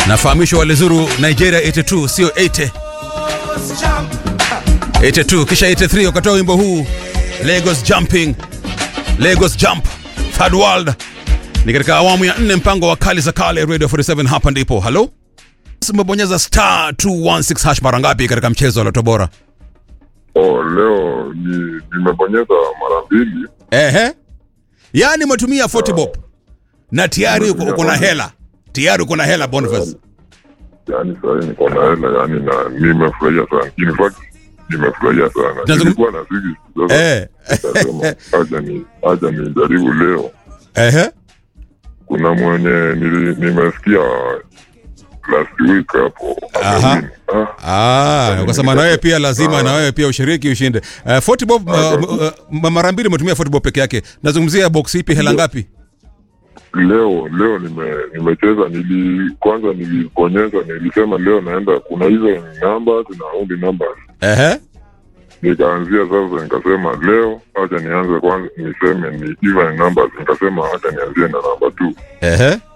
nafahamishwa walizuru nigeria 82 sio 80 82 kisha 83 wakatoa wimbo huu lagos jumping lagos jump third world ni katika awamu ya nne mpango wa kali za kale radio 47 hapa ndipo halo umebonyeza star 216 hash mara ngapi katika mchezo wa loto bora Oh, leo ni nimebonyeza mara mbili. ehe yaani umetumia 40 bob na tayari uko uko na hela tayari uko na hela boniface Yaani sasa hivi niko na hela yani na nimefurahia sana. In fact nimefurahia sana. Tunazungum- Nilikuwa na sisi sasa. eh Nikasema acha ni acha nijaribu leo. ehe Kuna mwenye nili, nimesikia last week hapo. Aha. amewin. Ah, Ah, ukasema na wewe pia lazima na wewe pia ushiriki ushinde. Uh, 40 bob uh, uh, uh, mara mbili umetumia 40 bob peke yake. Nazungumzia box ipi hela ngapi? leo leo nime nimecheza nili kwanza nilibonyeza nilisema leo naenda kuna hizo numbers na only numbers Ehe. nikaanzia sasa nikasema leo acha nianze kwanza niseme ni even numbers nikasema acha nianzie na namba two Ehe.